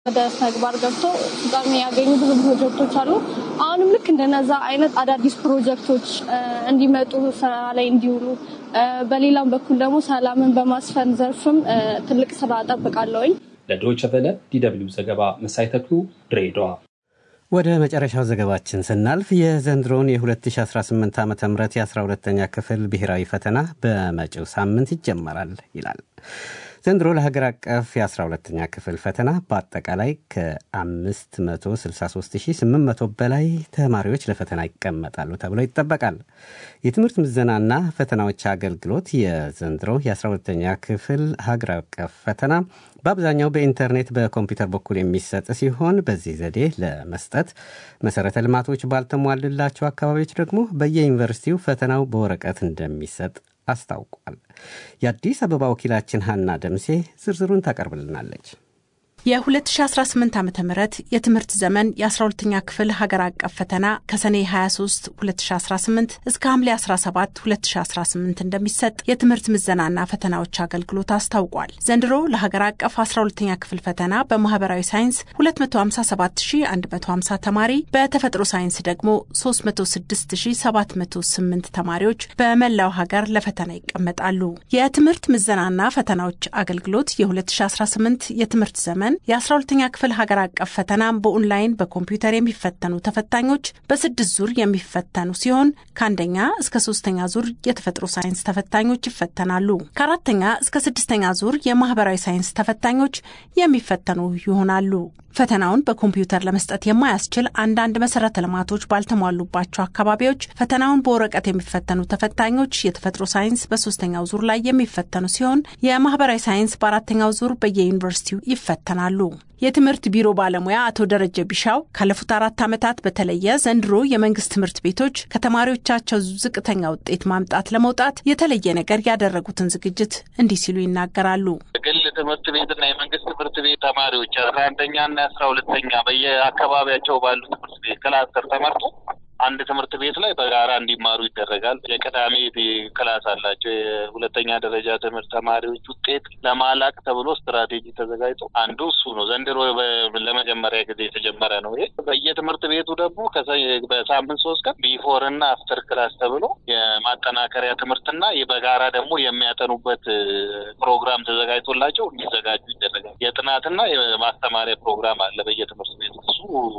ወደ ተግባር ገብቶ ፍጻሜ ያገኙ ብዙ ፕሮጀክቶች አሉ። አሁንም ልክ እንደነዛ አይነት አዳዲስ ፕሮጀክቶች እንዲመጡ ስራ ላይ እንዲውሉ፣ በሌላም በኩል ደግሞ ሰላምን በማስፈን ዘርፍም ትልቅ ስራ እጠብቃለሁኝ። ለዶይቸ ቨለ ዲደብሊው ዘገባ መሳይ ተክሉ ድሬዳዋ። ወደ መጨረሻው ዘገባችን ስናልፍ የዘንድሮውን የ2018 ዓ ም የ12ተኛ ክፍል ብሔራዊ ፈተና በመጪው ሳምንት ይጀመራል ይላል። ዘንድሮ ለሀገር አቀፍ የ12ተኛ ክፍል ፈተና በአጠቃላይ ከ563800 በላይ ተማሪዎች ለፈተና ይቀመጣሉ ተብሎ ይጠበቃል። የትምህርት ምዘናና ፈተናዎች አገልግሎት የዘንድሮ የ12ተኛ ክፍል ሀገር አቀፍ ፈተና በአብዛኛው በኢንተርኔት በኮምፒውተር በኩል የሚሰጥ ሲሆን በዚህ ዘዴ ለመስጠት መሰረተ ልማቶች ባልተሟልላቸው አካባቢዎች ደግሞ በየዩኒቨርሲቲው ፈተናው በወረቀት እንደሚሰጥ አስታውቋል። የአዲስ አበባ ወኪላችን ሀና ደምሴ ዝርዝሩን ታቀርብልናለች። የ2018 ዓ ም የትምህርት ዘመን የ12ኛ ክፍል ሀገር አቀፍ ፈተና ከሰኔ 23 2018 እስከ ሐምሌ 17 2018 እንደሚሰጥ የትምህርት ምዘናና ፈተናዎች አገልግሎት አስታውቋል። ዘንድሮ ለሀገር አቀፍ 12ኛ ክፍል ፈተና በማህበራዊ ሳይንስ 257150 ተማሪ፣ በተፈጥሮ ሳይንስ ደግሞ 306708 ተማሪዎች በመላው ሀገር ለፈተና ይቀመጣሉ። የትምህርት ምዘናና ፈተናዎች አገልግሎት የ2018 የትምህርት ዘመን የ12ኛ ክፍል ሀገር አቀፍ ፈተና በኦንላይን በኮምፒውተር የሚፈተኑ ተፈታኞች በስድስት ዙር የሚፈተኑ ሲሆን ከአንደኛ እስከ ሶስተኛ ዙር የተፈጥሮ ሳይንስ ተፈታኞች ይፈተናሉ። ከአራተኛ እስከ ስድስተኛ ዙር የማህበራዊ ሳይንስ ተፈታኞች የሚፈተኑ ይሆናሉ። ፈተናውን በኮምፒውተር ለመስጠት የማያስችል አንዳንድ መሰረተ ልማቶች ባልተሟሉባቸው አካባቢዎች ፈተናውን በወረቀት የሚፈተኑ ተፈታኞች የተፈጥሮ ሳይንስ በሶስተኛው ዙር ላይ የሚፈተኑ ሲሆን የማህበራዊ ሳይንስ በአራተኛው ዙር በየዩኒቨርሲቲው ይፈተናሉ። የትምህርት ቢሮ ባለሙያ አቶ ደረጀ ቢሻው ካለፉት አራት ዓመታት በተለየ ዘንድሮ የመንግስት ትምህርት ቤቶች ከተማሪዎቻቸው ዝቅተኛ ውጤት ማምጣት ለመውጣት የተለየ ነገር ያደረጉትን ዝግጅት እንዲህ ሲሉ ይናገራሉ። የግል ትምህርት ቤትና የመንግስት ትምህርት ቤት ተማሪዎች አስራ አንደኛና አስራ ሁለተኛ በየአካባቢያቸው ባሉ ትምህርት ቤት ክላስተር ተመርጦ አንድ ትምህርት ቤት ላይ በጋራ እንዲማሩ ይደረጋል። የቅዳሜ ክላስ አላቸው። የሁለተኛ ደረጃ ትምህርት ተማሪዎች ውጤት ለማላቅ ተብሎ ስትራቴጂ ተዘጋጅቶ አንዱ እሱ ነው። ዘንድሮ ለመጀመሪያ ጊዜ የተጀመረ ነው። ይሄ በየትምህርት ቤቱ ደግሞ በሳምንት ሶስት ቀን ቢፎር እና አፍተር ክላስ ተብሎ የማጠናከሪያ ትምህርትና በጋራ ደግሞ የሚያጠኑበት ፕሮግራም ተዘጋጅቶላቸው እንዲዘጋጁ ይደረጋል። የጥናትና የማስተማሪያ ፕሮግራም አለ በየትምህርት ቤቱ። እሱ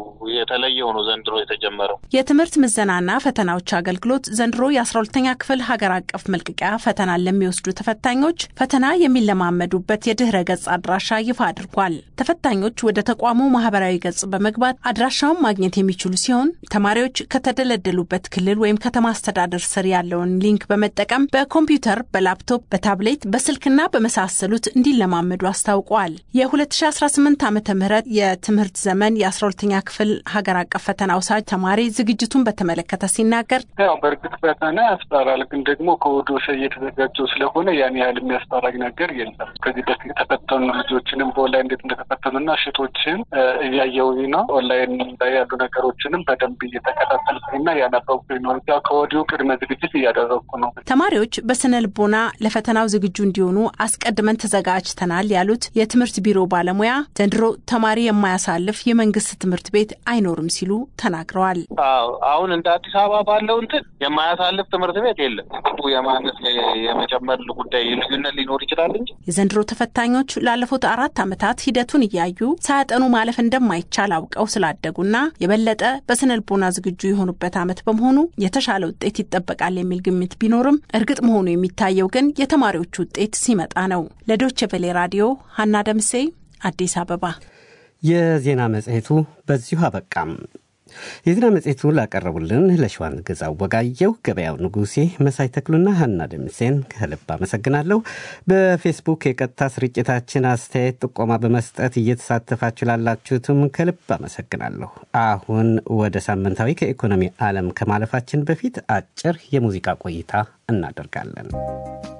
የተለየው ነው ዘንድሮ የተጀመረው። የትምህርት ምዘናና ፈተናዎች አገልግሎት ዘንድሮ የ12ተኛ ክፍል ሀገር አቀፍ መልቀቂያ ፈተናን ለሚወስዱ ተፈታኞች ፈተና የሚለማመዱበት የድህረ ገጽ አድራሻ ይፋ አድርጓል። ተፈታኞች ወደ ተቋሙ ማህበራዊ ገጽ በመግባት አድራሻውን ማግኘት የሚችሉ ሲሆን ተማሪዎች ከተደለደሉበት ክልል ወይም ከተማ አስተዳደር ስር ያለውን ሊንክ በመጠቀም በኮምፒውተር፣ በላፕቶፕ፣ በታብሌት፣ በስልክና በመሳሰሉት እንዲለማመዱ አስታውቀዋል። የ2018 ዓ ም የትምህርት ዘመን የ12ተኛ ክፍል ሀገር አቀፍ ፈተና ውሳጅ ተማሪ ዝግጅቱን በተመለከተ ሲናገር ያው በእርግጥ ፈተና ያስፈራል፣ ግን ደግሞ ከወዶ እየተዘጋጀው ስለሆነ ያን ያህል የሚያስፈራኝ ነገር የለም። ከዚህ በፊት የተፈተኑ ልጆችንም በኦንላይን እንዴት እንደተፈተኑና ሽቶችን እያየሁኝ ነው። ኦንላይን ላይ ያሉ ነገሮችንም በደንብ እየተከታተልኩኝና ያነበብኩኝ ነው። ያው ከወዲሁ ቅድመ ዝግጅት እያደረግኩ ነው። ተማሪዎች በስነ ልቦና ለፈተናው ዝግጁ እንዲሆኑ አስቀድመን ተዘጋጅተናል ያሉት የትምህርት ቢሮ ባለሙያ ዘንድሮ ተማሪ የማያሳልፍ የመንግስት ትምህርት ቤት አይኖርም ሲሉ ተናግረዋል። አሁን እንደ አዲስ አበባ ባለው እንትን የማያሳልፍ ትምህርት ቤት የለም። የማነስ የመጨመር ጉዳይ ልዩነት ሊኖር ይችላል እንጂ የዘንድሮ ተፈታኞች ላለፉት አራት ዓመታት ሂደቱን እያዩ ሳያጠኑ ማለፍ እንደማይቻል አውቀው ስላደጉና የበለጠ በስነ ልቦና ዝግጁ የሆኑበት ዓመት በመሆኑ የተሻለ ውጤት ይጠበቃል የሚል ግምት ቢኖርም እርግጥ መሆኑ የሚታየው ግን የተማሪዎቹ ውጤት ሲመጣ ነው። ለዶቼ ቬሌ ራዲዮ ሀና ደምሴ አዲስ አበባ። የዜና መጽሔቱ በዚሁ አበቃም። የዜና መጽሔቱን ላቀረቡልን ለሸዋን ገዛው ወጋየው፣ ገበያው ንጉሴ፣ መሳይ ተክሉና ሀና ደምሴን ከልብ አመሰግናለሁ። በፌስቡክ የቀጥታ ስርጭታችን አስተያየት ጥቆማ በመስጠት እየተሳተፋችሁ ላላችሁትም ከልብ አመሰግናለሁ። አሁን ወደ ሳምንታዊ ከኢኮኖሚ ዓለም ከማለፋችን በፊት አጭር የሙዚቃ ቆይታ እናደርጋለን።